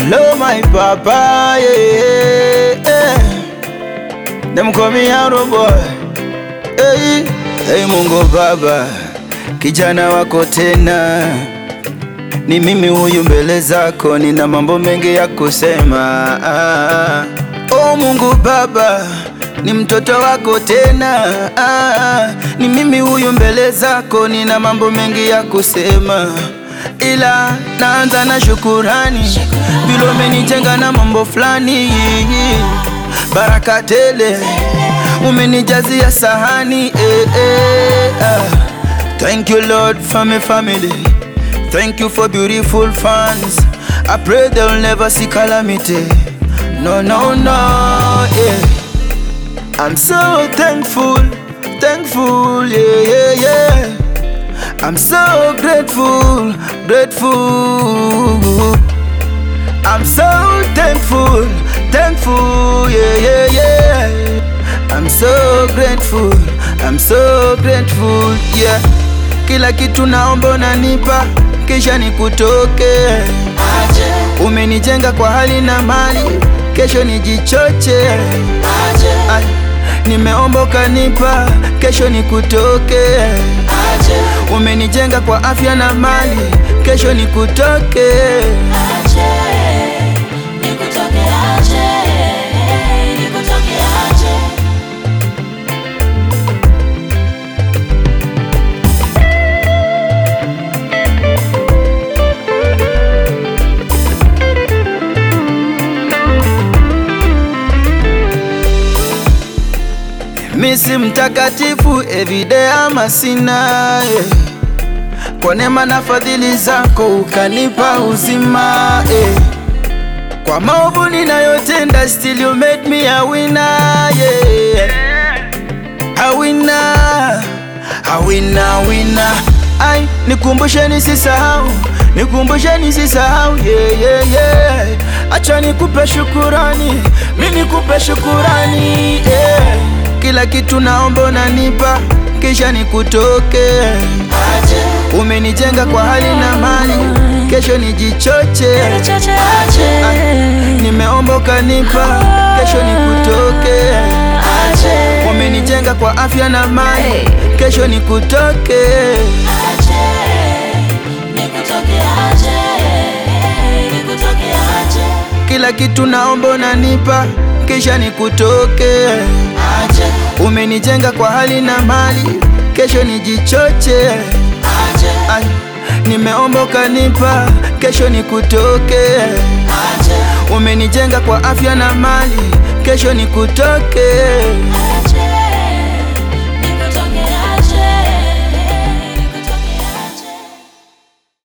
Hello my papa, yeah, yeah. Them call me Arrow boy. Hey, hey Mungu Baba, kijana wako tena, ni mimi huyu mbele zako, nina mambo mengi ya kusema. Ah, oh Mungu Baba, ni mtoto wako tena, ah, ni mimi huyu mbele zako, nina mambo mengi ya kusema ila naanza na shukurani, vile umenijenga na mambo fulani, baraka tele umenijazia sahani eh, eh, ah. Thank you Lord for my family, thank you for beautiful fans. I pray they'll never see calamity. No, no, no, yeah. I'm so thankful, thankful, yeah, yeah, yeah. I'm so grateful, grateful. I'm so thankful, thankful, yeah, yeah, yeah. I'm so grateful, I'm so grateful, yeah. Kila kitu naomba unanipa, kisha nikutoke. Umenijenga kwa hali na mali, kesho nijichoche. Ay, nimeomba ukanipa, kesho nikutoke. Umenijenga kwa afya na mali, kesho nikutoke. Misi mtakatifu everyday ama sina yeah. Kwa neema na fadhili zako ukanipa uzima eh. Kwa maovu ninayotenda still you made me a winner yeah. A winner, a winner, winner. Ai, nikumbushe nisisahau, nikumbushe nisisahau yeah, yeah, yeah. Acha nikupe shukurani, mimi nikupe shukurani yeah. Kila kitu naomba unanipa, kisha nikutoke. Umenijenga kwa hali na mali, kesho nijichoche. Nimeomba ukanipa, kesho nikutoke. Umenijenga kwa afya na mali, kesho nikutoke. Kila kitu naomba unanipa, kisha nikutoke. Umenijenga kwa hali na mali, kesho nijichoche. Ay, nimeomba ukanipa, kesho nikutoke. Umenijenga kwa afya na mali, kesho nikutoke.